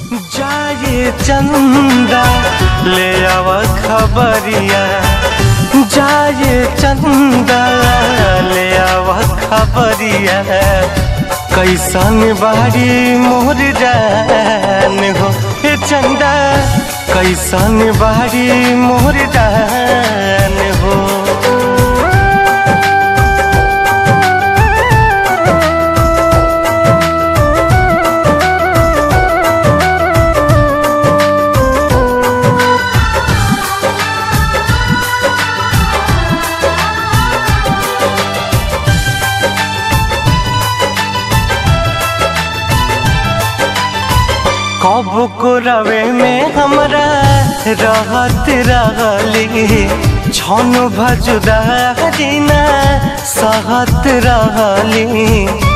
जाए चंदा ले आव खबरिया जाए चंदा ले आव खबरिया कैसन बाड़ी मोर जान हो हे चंदा कैसन बाड़ी मोर जान हो कब को रवे में हमरा रहत रहली छन भजुदा दिना सहत रहली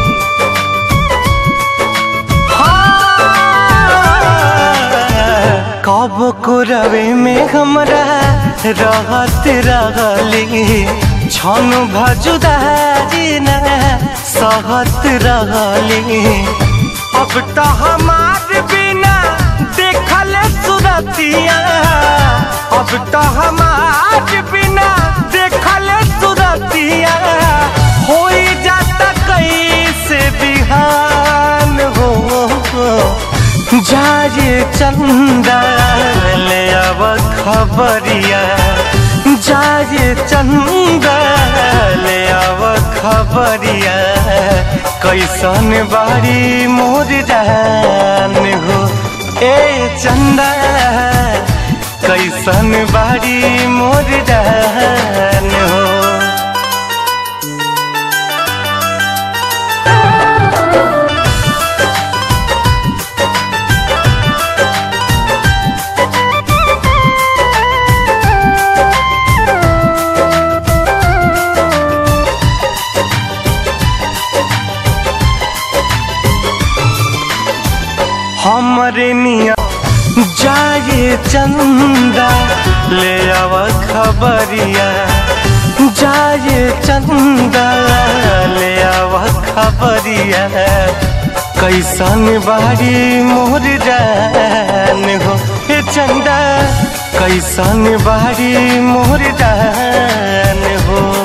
कब को रवे में हमरा रहत रहली छन भजुदा दिना सहत रहली अब तो हमार बिना देखल सुरतिया अब तो हमार बिना देखल सुरतिया हो जाता कैसे बिहान हो जाए चंदा ले अब खबरिया जाए चंदा ले अब खबरिया कैसन बारी मोर जान हो ए चंदा कैसन बारी मोर जान हो हमरे निया जाए चंदा ले आव खबरिया जाए चंदा ले आव खबरिया कैसन बारी मोर जान हो हे चंदा कैसन बारी मोर जान हो